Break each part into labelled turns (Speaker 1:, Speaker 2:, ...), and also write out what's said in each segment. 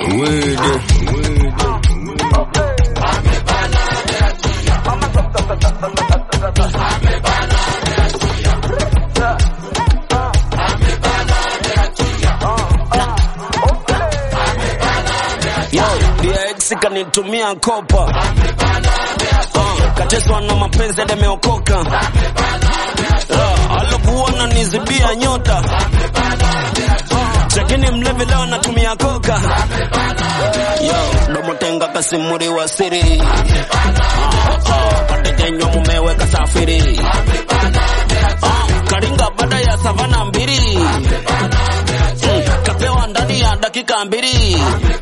Speaker 1: Yo, DX kanitumia kopa uh, kateswa na mapenzi demeokoka uh, alokuwa nanizibia nyota chakini mlevi leo natumia koka yo domotenga kasimuri wa siri uh, uh, katekenywa mumewe kasafiri uh, karinga baada ya savana mbili mm, kapewa ndani ya dakika mbili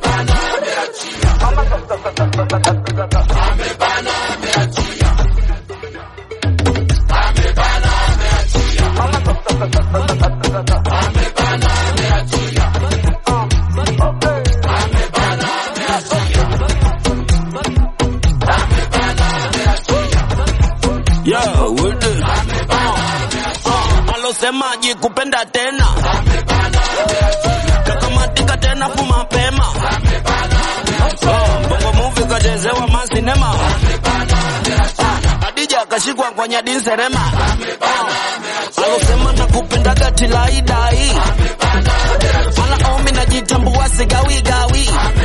Speaker 1: Yo, what the- uh, uh, alosemaji kupenda tena kakamatika tena fu mapema Uh, bongo movie kachezewa masinema Uh, Adija akashikwa kwa nyadin serema Uh, alosema na kupendaga tilaidai mala omi najitambua sigawigawi